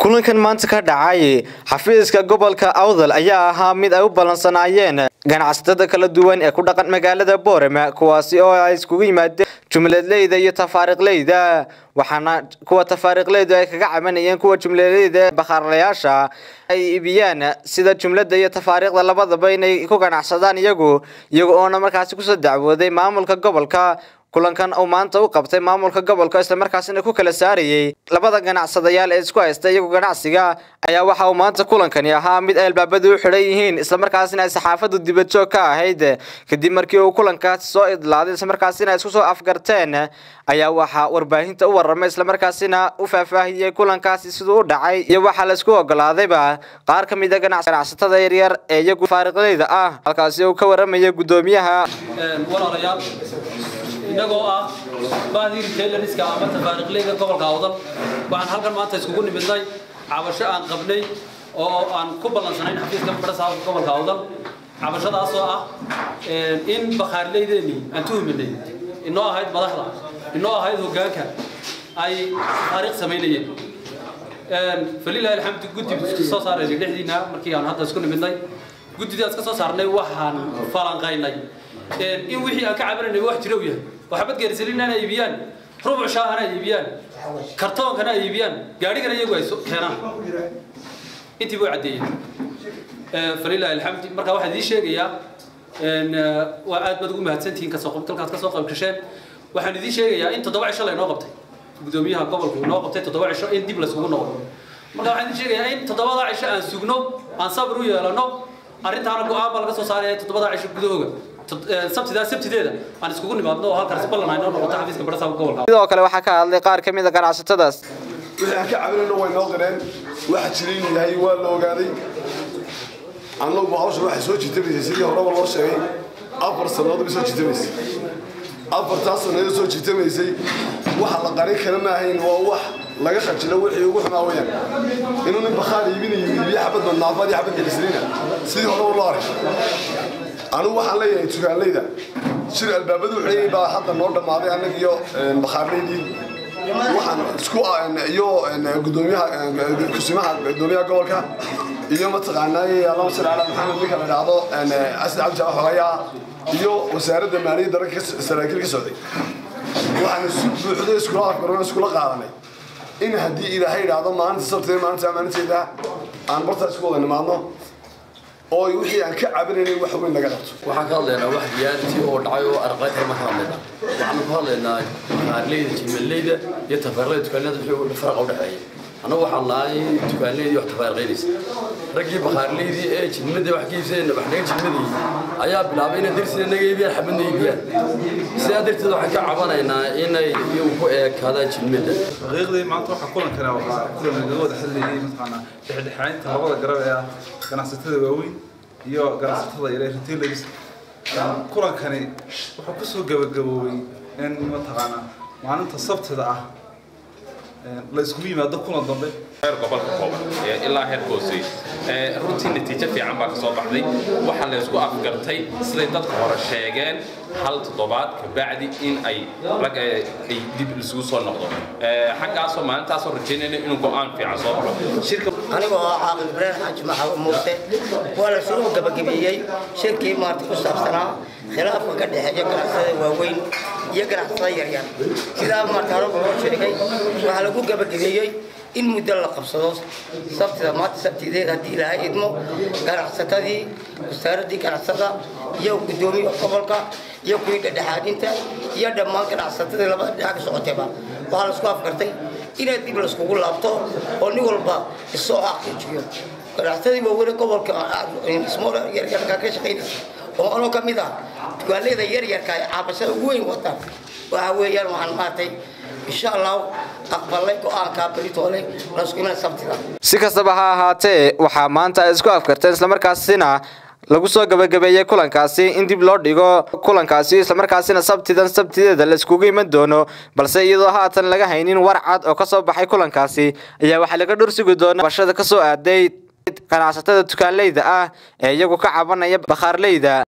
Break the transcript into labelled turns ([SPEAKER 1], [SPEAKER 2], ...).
[SPEAKER 1] kulankan maanta ka dhacay xafiiska gobolka awdal ayaa ahaa mid ay u ballansanaayeen ganacsatada kala duwan ee ku dhaqan magaalada boorama kuwaasi oo ay iskugu yimaadeen jumladleyda iyo tafaariiqleyda waxaana kuwa tafaariiqleydu ay kaga cabanayeen kuwa jumladleyda bakhaarlayaasha ay iibiyaan sida jumlada iyo tafaariiqda labadaba inay ku ganacsadaan iyagu iyaga oona markaasi kusoo dacwooday maamulka gobolka kulankan uu maanta u qabtay maamulka gobolka islamarkaasina ku kala saarayay labada ganacsadayaal ee isku haysta iyagu ganacsiga ayaa waxa uu maanta kulankani ahaa mid ay albaabadu u xidhan yihiin islamarkaasina ay saxaafadu dibadjoog ka ahayd kadib markii uu kulankaasi soo idlaaday islamarkaasina ay isku soo afgarteen ayaa waxaa warbaahinta u waramay islamarkaasina u faahfaahiyey kulankaasi siduu u dhacay iyo waxaa laisku ogolaadayba qaar ka mid a ganacsatada yaryar ee iyagu faariqleyda ah halkaasi uu ka waramaya guddoomiyaha
[SPEAKER 2] walaalayaal innagoo ah bahdii retaileriska ama tafaariiqleyda gobolka awdal waxaan halkan maanta iskugu nimidnay cabasho aan qabnay oo aan ku ballansanayn xafiiska barasaabka gobolka awdal cabashadaasoo ah in bakhaarleydeenii aan tuhuminay inoo ahayd madaxda inoo ahayd hoggaanka ay taariikh samaynayeen falilahi alxamdu guddi isku soo saarayna dhexdiina markii aan hadda isku nimidnay guddidaas ka soo saarnay waxaan falanqaynay in wixii aan ka cabanayna wax jira u yahay waxbad geerisalinana iibiyaan rubuc shaahana iibiyaan kartoonkana iibiyaan gaadhigana iyagu ay keenaan intii buu caddeeyey falilahi alxamdi marka waxaan idiin sheegayaa waa aad baad ugu mahadsantihiin kasoo dalkaad kasoo qayb gasheen waxaan idiin sheegayaa in toddoba cisho laynoo qabtay gudoomiyaha gobolku inoo qabtay toddoba cisho in dib laysugu noqdo marka waxaan idiin sheegayaa in toddobada cisho aan sugno aan sabir u yeelano arrintaana go-aan baa laga soo saaraya toddobada cisho gudahooga sabtidaa sabtideeda aan iskugu nimaadno oo halkaasi ballan aynoo noqoto xafiiska barasaabka gobolka
[SPEAKER 1] sidoo kale waxaa ka hadlay qaar ka mid a ganacsatadaas
[SPEAKER 3] wixii aan ka cabinayno way noo qireen waxa jira inuu yahay waa la ogaaday annagu hawsha waxay soo jitamaysay sidii horeba loo sheegay afar sannadood bay soo jitamaysay afartaas sannadood soo jitamaysay waxa la qarin kara ma ahayn waa wax laga khajilo wixii ugu xumaa weyaan inuu nin bakhaar iibinayo iibiyo xabad badnaafad iyo xabad gelisliina sidii horeba loo arkay anigu waxaan leeyahay tukaanleyda shir albaabadu xidhayay baa hadda noo dhammaaday annaga iyo bakhaarleydii waxaan isku iyo gudoomiyaha kusimaha gudoomiyaha gobolka iyo mataqaanaa allahuma salli calaa maxamed ninka la dhahdo asad cabdi jaax xogayaa iyo wasaaradda maaliyadda ragga saraakiil ka socday waxaan isu buuxday iskula afgarno iskula qaadanay in haddii ilaahay idhaahdo maalinta sabteeda maalinta maalinteeda aan bartaa isku wada nimaadno oo wixii aan ka cabinaynay wax weyn laga qabto
[SPEAKER 4] waxaan ka hadlaynaa wax diyaartii oo dhacay oo arqay kale ma ka hadlaynaa waxaanu ka hadlaynaa baarleyda jimaleyda iyo tafaariqleyda dukaanleyda wixii faraqa u dhexeeya annagu waxaan nahay dukaanleydii wax tafaariqaynaysa raggii bakhaarleydii ee jidmada wax ka iibsadeen wax naga jidmadii ayaa bilaabay inay darsina naga iibiyaan xabadna iibiyaan sidaa darteed waxaan ka cabanaynaa inay iyagu ku eekaadaan jidmada
[SPEAKER 5] xaqiiqdii maanta waxaa kulankana waxaa kulan laga wada hadlayay mataqaanaa dhexdhexaynta labada garab ee ah ganacsatada waaweyn iyo ganacsatada yare retailers kulankani wuxuu kusoo gabagaboobay in mataqaanaa maalinta sabtida ah la iskugu yimaado kulan dambe
[SPEAKER 6] heer gobolka kooban ilaa heer hoosey runtii natiijo fiican baa kasoo baxday waxaa la isku afgartay siday dadka hore sheegeen hal toddobaad kabacdi in ay rag ay dib isugu soo noqdo xaggaasoo maalintaasoo rajaynayna inuu go-aan fiican soo baxo shirka
[SPEAKER 7] anigoo ah caaqil ibraahim xaaji maxamed muuse waa la soo gabagabeeyey shirkii maarta ku saabsanaa khilaafka ka dhexeeya ganacsatada waaweyn iyo ganacsatada yaryar sidaa maarta horeba loo sheegay waxaa lagu gabagabeeyey in muddo la qabsado sabtida maanta sabtideed haddii ilaahay idmo ganacsatadii wasaaraddii ganacsada iyo guddoomiya gobolka iyo kuwii dhexdhexaadinta iyo dhammaan ganacsatadii labada dhinac ka socotayba waxaa la isku afgartay inaad dib laiskugu laabto oo nin walba isoo xaqiijiyo ganacsadii waaweyne gobolka yaryarka ka shaqaynaysa oo anoo ka mid ah dukaanleyda yaryarka ay caabashada ugu weyn wataan waxa weeyaan waxaan maartay insha allah aqbalay go-aankaa beritoole laisku iman sabtida
[SPEAKER 1] si kastaba ha ahaatee waxaa maanta ay isku afkarteen islamarkaasina lagu soo gabagabeeyey kulankaasi in dib loo dhigo kulankaasi islamarkaasina sabtidan sabtideeda la iskugu iman doono balse iyadoo haatan laga haynin war cad oo kasoo baxay kulankaasi ayaa waxaa laga dhursugi doona bashada kasoo aaday ganacsatada dukaanleyda ah ee iyagu ka cabanaya bakhaarleyda